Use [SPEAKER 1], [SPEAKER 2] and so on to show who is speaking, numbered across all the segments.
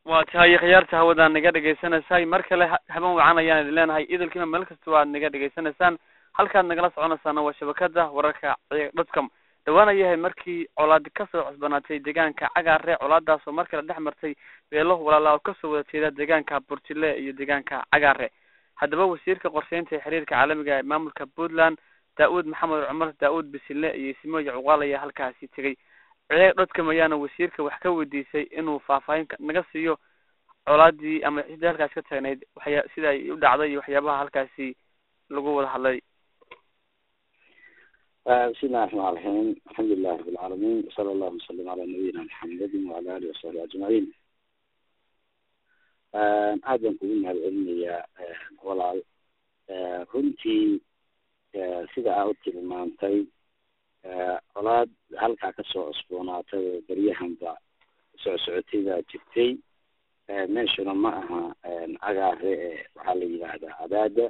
[SPEAKER 1] waa tahay khiyaarta hawadaan naga dhegaysanaysaay mar kale haban wacan ayaan idin leenahay idilkiina meel kasta waad naga dhegaysanaysaan halkaad nagala soconaysaana waa shabakada wararka dotcom dhawaan ayahay markii colaadi kasoo cusbanaatay deegaanka cagaare colaadaas oo mar kale dhex martay beelo walaala oo kasoo wada jeeda deegaanka burjile iyo deegaanka cagaare haddaba wasiirka qorsheynta ee xiriirka caalamiga ee maamulka puntland daa-uud maxamed cumar daa-uud bisile iyo simooyi cuqaal ayaa halkaasi tegay ciyaag dhodkam ayaana wasiirka wax ka weydiisay inuu faahfaahin naga siiyo colaadii ama cidii halkaasi ka taagnayd waxya sida ay u dhacday iyo waxyaabaha halkaasi lagu wada hadlay
[SPEAKER 2] bismillahi raxmaan raxiim alxamdulilahi rabi lcaalamiin wasala allahu wasalam calaa nabiyina maxamedin wacala alihi wasaxbi ajmaciin aad baan kugu mahad celinayaa walaal runtii sida aa u tilmaantay colaad halkaa kasoo cusboonaatay oo beryahanba socsocotay baa jirtay meeshuna ma aha cagaare ee waxaa la yidhaahdaa cadaada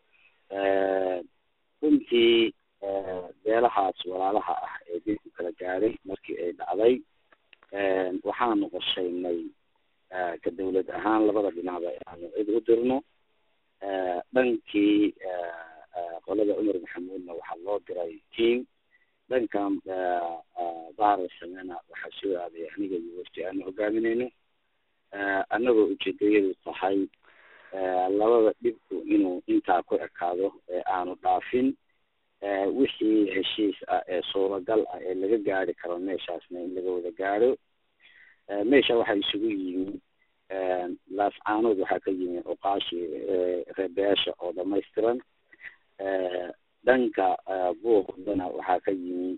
[SPEAKER 2] runtii beelahaas walaalaha ah ee dilku kala gaaray markii ay dhacday waxaanu qorshaynay ka dawlad ahaan labada dhinacba inaanu cid u dirno dhankii qolada cumar maxamuudna waxaa loo diray team dhankan baarasamena waxaa soo aaday aniga iyo wafti aanu hogaaminayno annagoo ujeedayadu tahay labada dhibku inuu intaa ku ekaado ee aanu dhaafin wixii heshiis ah ee suuragal ah ee laga gaari karo meeshaasna in laga wada gaadho meesha waxaa isugu yimi laascaanood waxaa ka yimi cuqaashi reebeyaasha oo dhamaystiran dhanka buuqdana waxaa ka yimi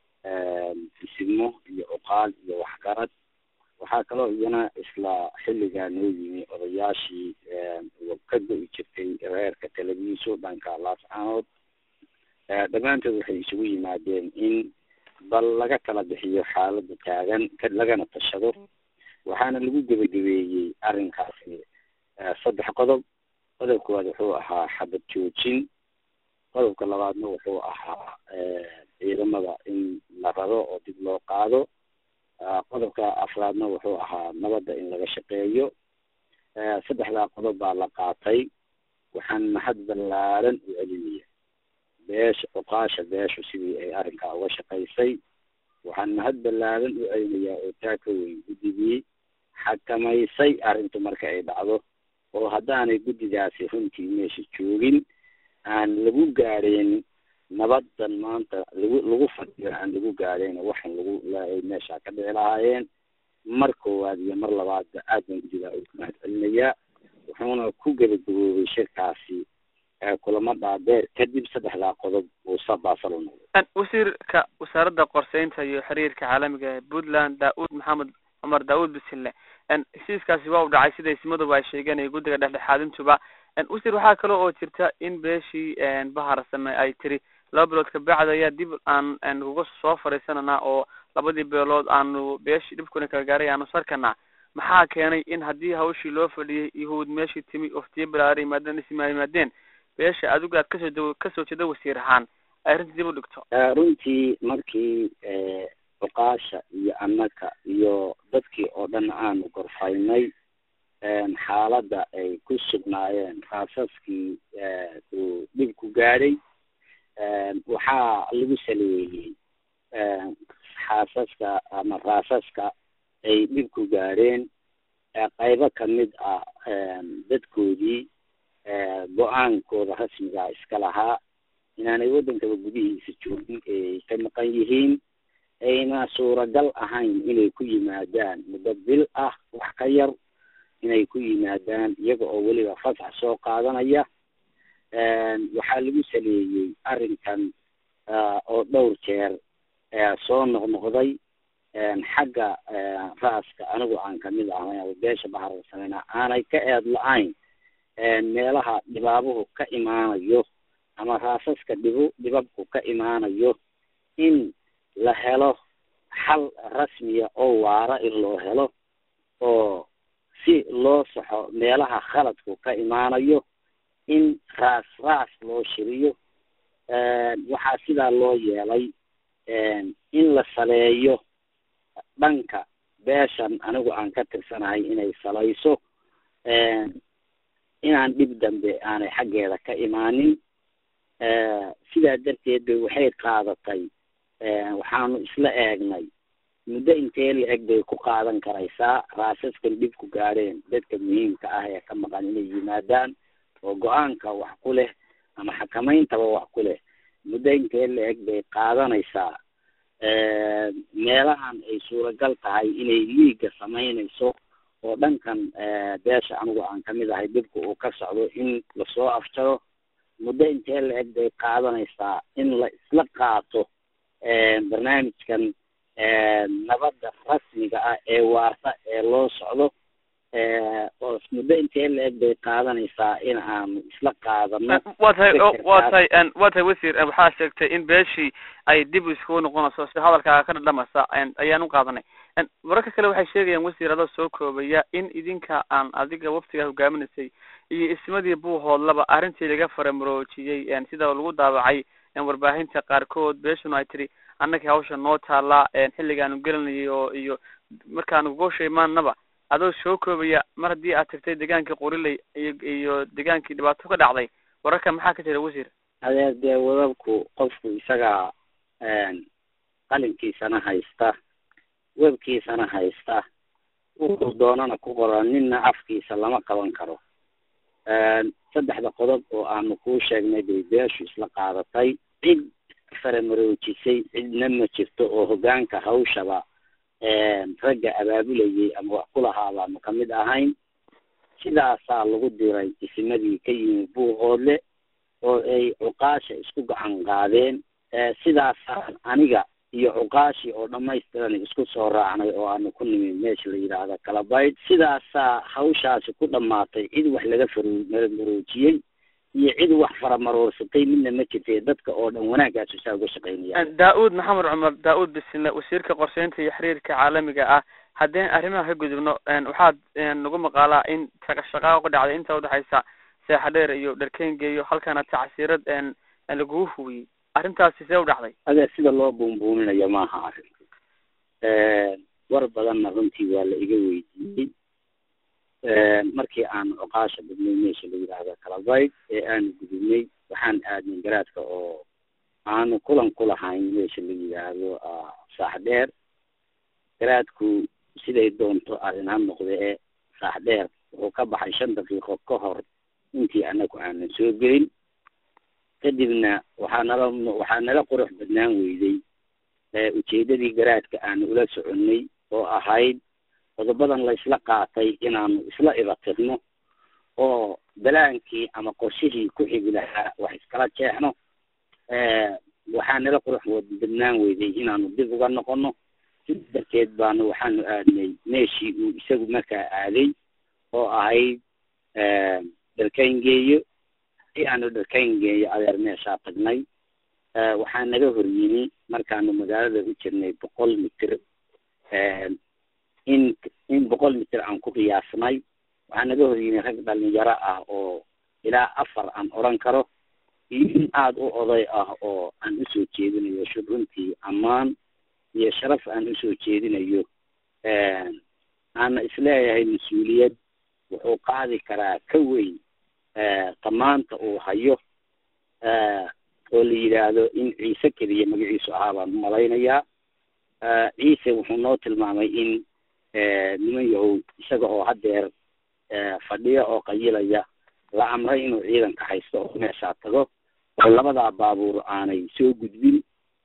[SPEAKER 2] isimo iyo cuqaal iyo waxgarad waxaa kaloo iyana isla xilligaa noo yimi odayaashii ka go-i jirtay reerka televiso dhanka laascaanood dhammaantood waxay isugu yimaadeen in bal laga kala bixiyo xaalada taagan lagana tashado waxaana lagu gebagabeeyey arrinkaasi saddex qodob qodob koowaad wuxuu ahaa xabad joojin qodobka labaadna wuxuu ahaa ciidamada in la raro oo dib loo qaado qodobka afraadna wuxuu ahaa nabadda in laga shaqeeyo saddexdaa qodob baa la qaatay waxaan mahad ballaaran u celinaya beesha cuqaasha beeshu sidii ay arrinkaa uga shaqaysay waxaan mahad ballaaran u celinayaa oo taa ka weyn guddigii xakamaysay arrintu marka ay dhacdo oo haddaanay guddigaasi runtii meesha joogin aan lagu gaadheen nabadan maanta lagu lagu fadhiyo aan lagu gaadheen waxan lagu ay meesha ka dhici lahaayeen mar koowaad iyo mar labaadba aad baan guddigaa ugu mahad celinayaa wuxuuna ku gebagaboobay shirkaasi kulamo dhaadheer kadib saddexdaa qodob uu sabaasalo noqday
[SPEAKER 1] wasiirka wasaaradda qorsheynta iyo xiriirka caalamiga ee puntland daa-uud maxamed cumar daa-uud bisille heshiiskaasi waa u dhacay sida ismaduba ay sheegeen iyo guddiga dhexdhexaadintuba wasiir waxaa kale oo jirta in beeshii bahar same ay tiri laba bilood kabacdi ayaa dib aan kuga soo fadhiisananaa oo labadii beelood aanu beeshii dhibkuna kala gaaray aanu sarkanaa maxaa keenay in haddii hawshii loo fadhiyay yahuud meeshii timi oftiyo balaara yimaadeen isma yimaadeen beesha adigu aad kasoo da kasoo jeeda wasiir ahaan ay arrintii dib u dhigto
[SPEAKER 2] runtii markii cuqaasha iyo annaka iyo dadkii oo dhan aanu gorfaynay xaaladda ay ku sugnaayeen raasaskii uu dhib ku gaadhay waxaa lagu saleeyey xaasaska ama raasaska ay dhib ku gaadheen qaybo kamid ah dadkoodii go-aankooda rasmigaa iska lahaa inaanay waddankaba gudihiisa joogin ay ka maqan yihiin ayna suuragal ahayn inay ku yimaadaan muddo bil ah wax ka yar inay ku yimaadaan iyaga oo weliba fasax soo qaadanaya waxaa lagu saleeyey arrinkan oo dhowr jeer soo noqnoqday xagga raaska anigu aan kamid ahay beesha baharsameyna aanay ka eed la-ayn meelaha dhibaabuhu ka imaanayo ama raasaska dhibu dhibabku ka imaanayo in la helo xal rasmiya oo waara in loo helo oo si loo saxo meelaha khaladku ka imaanayo in raas raas loo shiriyo waxaa sidaa loo yeelay in la saleeyo dhanka beeshan anigu aan ka tirsanahay inay salayso inaan dhib dambe aanay xaggeeda ka imaanin sidaa darteed bay waxay qaadatay waxaanu isla eegnay muddo intee la eg bay ku qaadan karaysaa raasaskan dhib ku gaadheen dadka muhiimka ah ee ka maqan inay yimaadaan oo go-aanka wax ku leh ama xakamayntaba wax ku leh muddo intee la eg bay qaadanaysaa meelahan ay suuragal tahay inay liiga samaynayso oo dhankan beesha anigu aan kamid ahay dhibka uu ka socdo in lasoo afjaro muddo intee la eg bay qaadanaysaa in la isla qaato barnaamijkan nabadda rasmiga ah ee waarta ee loo socdo oo muddo intee la eg bay qaadanaysaa in aanu isla qaadano
[SPEAKER 1] wa tahay wa tahay wa tahay wasiir waxaa sheegtay in beeshii ay dib iskugu noqonayso si hadalkaaga ka dhadhamasa ayaan u qaadanay mararka kale waxay sheegayaan wasiir adoo soo koobaya in idinka aan adiga waftigaa hogaaminaysay iyo ismadii buuhoodlaba arrintii laga faramaroojiyey sida lagu daawacay warbaahinta qaarkood beeshuna ay tiri annagii hawsha noo taallaa xilligaanu gelinayay oo iyo markaanu goosha imaanaba adoo soo koobaya mar haddii aad tagtay degaankii qoriley iyo iyo degaankii dhibaato ka dhacday wararka maxaa ka jira wasiir
[SPEAKER 2] adeer dee wadabku qofku isagaa qalinkiisana haysta webkiisana haysta wuxuu doonana ku qoran ninna afkiisa lama qaban karo saddexda qodob oo aanu kuu sheegnay bay beeshu isla qaadatay cid faramaroojisay cidna ma jirto oo hoggaanka hawshaba ragga abaabulayay ama wax ku lahaa baanu kamid ahayn sidaasaa lagu diray isimadii ka yimi buuqoodle oo ay cuqaasha isku gacan qaadeen sidaasaan aniga iyo cuqaashii oo dhamaystiran isku soo raacnay oo aanu ku nimi meesha la yidhaahda kalabayd sidaasaa hawshaasi ku dhamaatay cid wax laga faramaroojiyey iyo cid wax faramaroorsatay midna ma jirtay dadka oo dhan wanaagaasu saa uga shaqaynaya
[SPEAKER 1] daa-uud maxamed cumar daa-uud bisile wasiirka qorsheynta iyo xiriirka caalamiga ah haddeen arrimaha ka gudubno waxaad nagu maqaalaa in shaqaaqa ku dhacday inta udhexaysa seexadheer iyo dharkengeeyo halkana tacsiirad lagugu hubiyey arrintaasi see u dhacday
[SPEAKER 2] adeer sida loo buunbuuminayo maaha arrin war badanna runtii waa la iga weydiiyey markii aanu cuqaasha badnay meesha la yidhaahda kalabayd ee aanu gudubnay waxaan aadnay garaadka oo aanu kulan ku lahayn meesha la yidhaahdo saaxdheer garaadku siday doonto arrin ha noqdee saaxdheer wuxuu ka baxay shan daqiiqo ka hor intii anagu aanan soo gelin kadibna waxaa nala waxaa nala qurux badnaan weyday ujeedadii garaadka aanu ula soconnay oo ahayd qodobadan la isla qaatay inaanu isla ibatirno oo balaankii ama qorshihii ku xigi lahaa wax iskala jeexno waxaa nala qurux badnaan weyday inaanu dib uga noqono sida darteed baanu waxaanu aadnay meeshii uu isagu markaa aaday oo ahayd dharkayngeeyo si aanu dharkayngeeyo adeer meeshaa tagnay waxaa naga hor yimi markaanu magaalada u jirnay boqol mitir in in boqol mitir aan ku qiyaasnay waxaa naga hor yimi rag dhalinyaro ah oo ilaa afar aan odran karo iyo in aada u oday ah oo aan usoo jeedinayo shub runtii ammaan iyo sharaf aan usoo jeedinayo aana isleeyahay mas-uuliyad wuxuu qaadi karaa ka weyn tamaanta uu hayo oo la yidhaahdo in ciise keliya magaciisu ahaa baan u malaynayaa ciise wuxuu noo tilmaamay in niman yahow isaga oo haddeer fadhiya oo qayilaya la amray inuu ciidanka haysto oo meeshaa tago oo labadaa baabuur aanay soo gudbin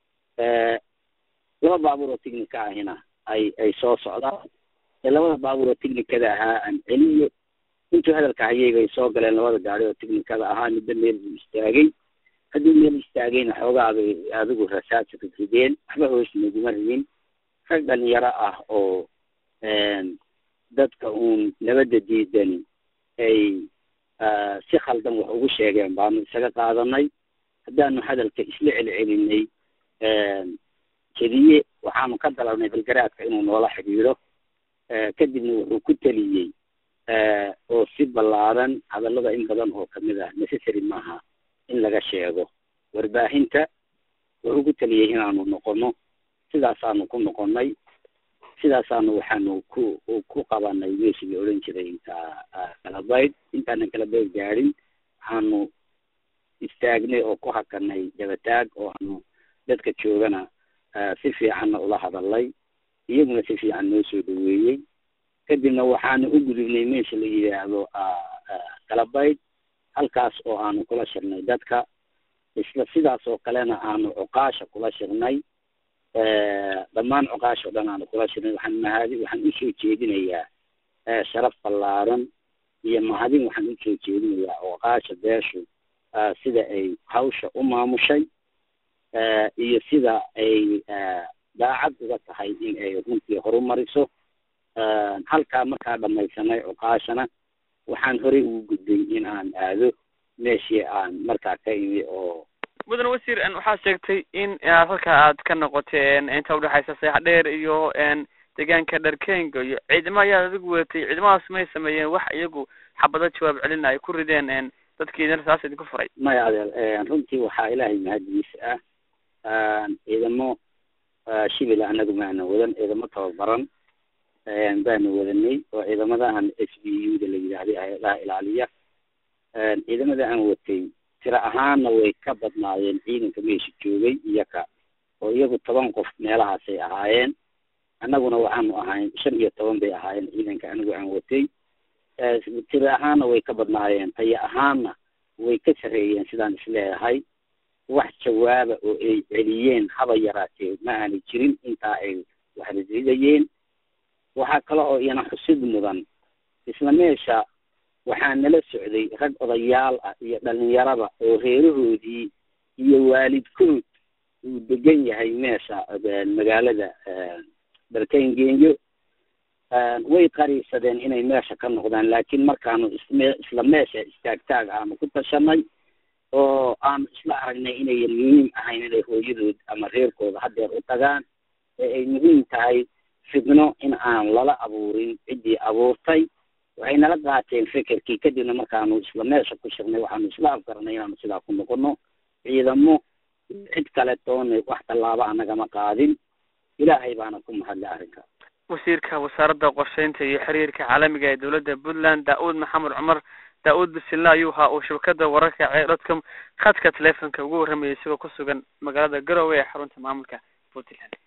[SPEAKER 2] laba baabuur oo tignika ahina ay ay soo socdaan labada baabuur oo tignikada ahaa aan celiyo intuu hadalka hayay bay soo galeen labada gaari oo tignikada ahaa midba meel buu istaagay haddii meel istaagayna xoogaa bay adigu rasaasa rideen waxba hoos naguma ridin rag dhalinyaro ah oo dadka uun nabadda diidani ay si khaldan wax ugu sheegeen baanu isaga qaadanay haddaanu hadalka isla celcelinay jediye waxaanu ka dalabnay balgaraadka inuu noola xidhiidho kadibna wuxuu ku teliyey oo si ballaaran hadallada in badan oo kamid ah necessary maaha in laga sheego warbaahinta wuxuu ku teliyey inaanu noqono sidaasaanu ku noqonay sidaasaanu waxaanu ku ku qabanay meeshii la odhan jiray kalabayd intaanan kalabayd gaadhin waxaanu istaagnay oo ku hakanay dabataag oo aanu dadka joogana si fiicanna ula hadalay iyaguna si fiican noo soo dhaweeyey kadibna waxaanu u gudubnay meesha la yidhaahdo kalabayd halkaas oo aanu kula shirnay dadka isla sidaas oo kalena aanu cuqaasha kula shirnay dhammaan cuqaasha o dhan aanu kula shirnay waxaan mahadi waxaan usoo jeedinayaa sharaf ballaaran iyo mahadin waxaan usoo jeedinayaa cuqaasha beeshu sida ay hawsha u maamushay iyo sida ay daacad uga tahay in ay runtii horumariso halkaa markaa dhamaysanay cuqaashana waxaan horey ugu gudbay in aan aado meeshii aan markaa ka imi oo
[SPEAKER 1] mudane wasiir waxaa sheegtay in halka aad ka noqoteen inta udhexaysa seex dheer iyo deegaanka dharkenga iyo ciidamo ayaad adigu wadatay ciidamadaas may sameeyeen wax iyagu xabado jawaab celina ay ku rideen dadkiidana saas idinku furay
[SPEAKER 2] maya adeer runtii waxaa ilaahay mahaddiisa ah ciidamo shibila anagu maana wadan ciidamo tababaran baanu wadanay oo ciidamadahan s b u da la yidhaahday hay-adaha ilaaliya ciidamada aan watay tiro ahaanna way ka badnaayeen ciidanka meesha joogay iyaka oo iyagu toban qof meelahaasay ahaayeen annaguna waxaanu ahayn shan iyo toban bay ahaayeen ciidanka anigu aan watay tiro ahaanna way ka badnaayeen tayo ahaanna way ka sarreeyeen sidaan isleeyahay wax jawaaba oo ay celiyeen haba yaraatee ma aanay jirin intaa ay wax ridridayeen waxaa kale oo iyana xusid mudan isla meesha waxaa nala socday rag odayaal ah iyo dhalinyaraba oo reerahoodii iyo waalidkood uu degan yahay meesha magaalada dharkengenyo way qariibsadeen inay meesha ka noqdaan laakiin markaanu isme isla meesha istaagtaag aanu ku tashanay oo aanu isla aragnay inayan muhiim ahayn inay hooyadood ama reerkooda hadeer u tagaan ee ay muhiim tahay fidno in aan lala abuurin ciddii abuurtay waxay nala qaateen fekerkii kadibna markaanu isla meesha ku shirnay waxaanu isla afgaranay inaanu sidaa ku noqono ciidamo cid kale toona wax tallaaba anagama qaadin ilaahay baana ku mahadlay arrinka
[SPEAKER 1] wasiirka wasaaradda qorsheynta iyo xiriirka caalamiga ee dowladda puntland daa-uud maxamed cumar daa-uud bisilla ayuu ahaa uu shabakada wararka cee dotcom khadka telefonka ugu warramayay isagoo ku sugan magaalada garowe ee xarunta maamulka puntland